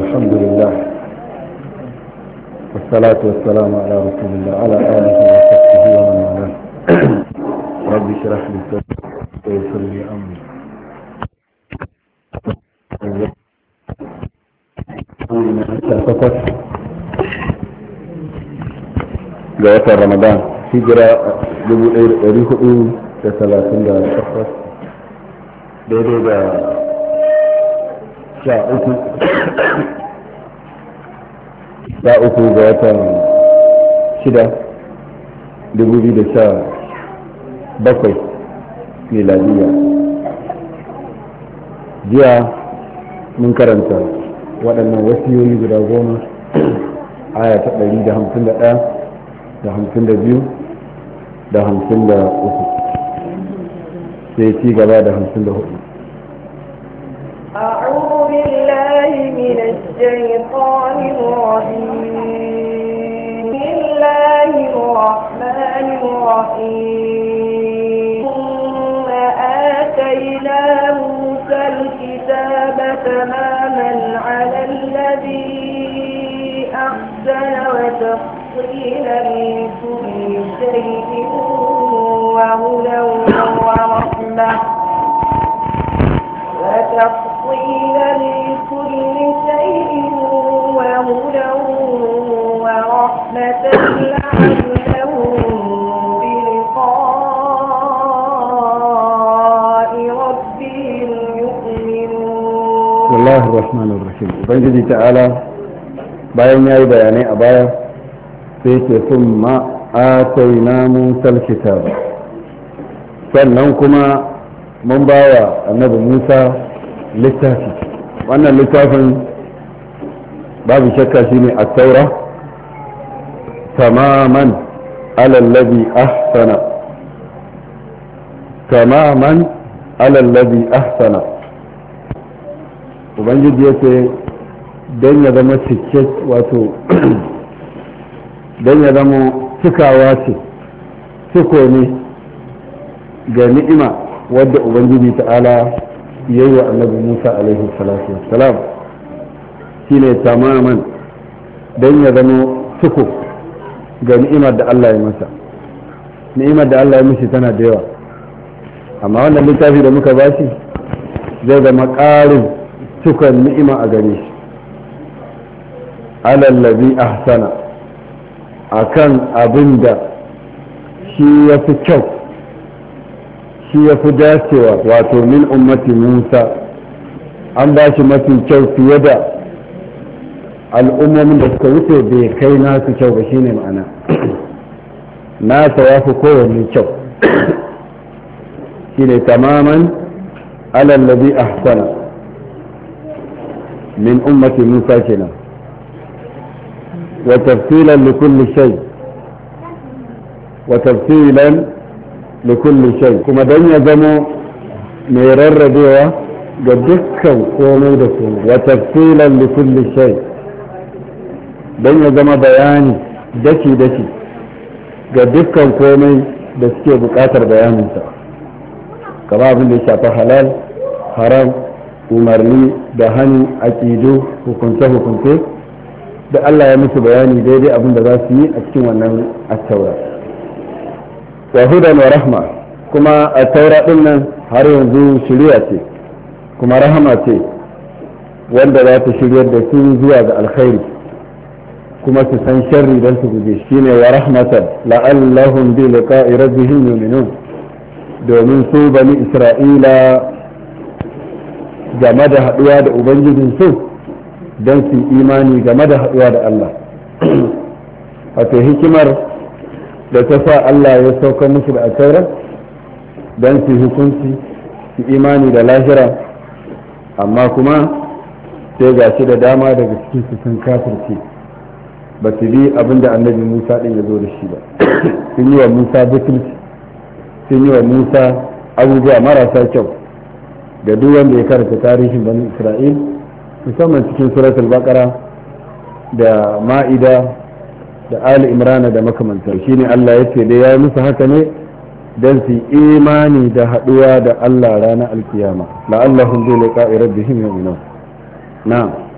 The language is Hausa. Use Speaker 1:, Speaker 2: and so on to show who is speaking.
Speaker 1: الحمد لله والصلاة والسلام على رسول الله على آله وصحبه ومن والاه رب اشرح لي صدري ويسر لي أمري ga watan ramadan hijira 1438 daidai da sha uku sha uku ga watan shida dubu biyu da sha bakwai miladiya jiya mun karanta waɗannan wasiyoyi guda goma aya ta ɗari da hamsin da ɗaya da hamsin da biyu da hamsin da uku sai ci gaba da hamsin da hudu
Speaker 2: أعوذ بالله من الشيطان الرجيم بسم الله الرحمن الرحيم ثم آتينا موسى الكتاب تماما على الذي أحسن وتفصيلا لكل شيء وهدى ورحمة وتفصيلا لكل شيء وهدى ورحمة لعلهم بلقاء ربهم يؤمنون
Speaker 1: بسم الله الرحمن الرحيم ubangiji ta'ala bayan ya yi bayanai a baya sai ke sun ma'ataina musal kitab sannan kuma mun ba wa annabi musa littafi wannan littafin babu shakka shine a taura tamaman alallabi ahsana tamaman alallabi ahsana ubangiji ya ce don ya zama cike wato don ya zama cikawa ce ciko ne ga ni'ima wadda ubangiji ta'ala ya yi wa annabi musa alaihi salatu wassalam shi ne tamaman don ya zama ciko ga ni'imar da allah ya masa ni'imar da allah ya mishi tana da yawa amma wannan littafi da muka bashi zai zama ƙarin cikon ni'ima a gare shi alallabi ahsana akan abin da shi ya fi kyau shi ya fi dacewa wato min ummati musa an ba shi mafi kyau fiye da al'ummomin da suka wuce bai kai nasu kyau ba shine ma'ana nasa ya fi kowanne kyau shine tamaman alallabi ahsana min ummati musa kenan وتفصيلا لكل شيء وتفصيلا لكل شيء كما دن يزمو ميرر بيوا قدكا قومي دكم وتفصيلا لكل شيء دن يزمو بياني دكي دكي قدكا قومي da suke bukatar bayaninsa kama abin da ya shafi halal haram umarni da hannu aƙidu hukunce-hukunce da Allah ya musu bayani daidai abin da za su yi a cikin wannan attaura wa hudan wa rahma kuma attaura din nan har yanzu shirya ce kuma rahama ce wanda za ta shiryar da su zuwa ga alkhairi kuma su san sharri don su guje shine wa rahmatan la'allahum bi liqa'i rabbihim yu'minun domin su bani isra'ila game da haduwa da ubangijin su don su imani game da haɗuwa da Allah wato hikimar da ta sa Allah ya sauka musu da asairar don su hukunci su imani da lahira amma kuma sai ga shi da dama daga cikin su sun kafirce ba su bi abin da annabi musa ɗin ya zo da shi ba sun yi wa musa butulci sun yi wa musa abubuwa marasa kyau da duk wanda ya karanta tarihin bani isra'il musamman cikin suratul baqara da ma'ida da ali imrana da makamantar shine Allah ya ce da ya musu haka ne don su imani da haɗuwa da Allah ranar alkiyama la'allahum bi liqa'i rabbihim yu'minun na'am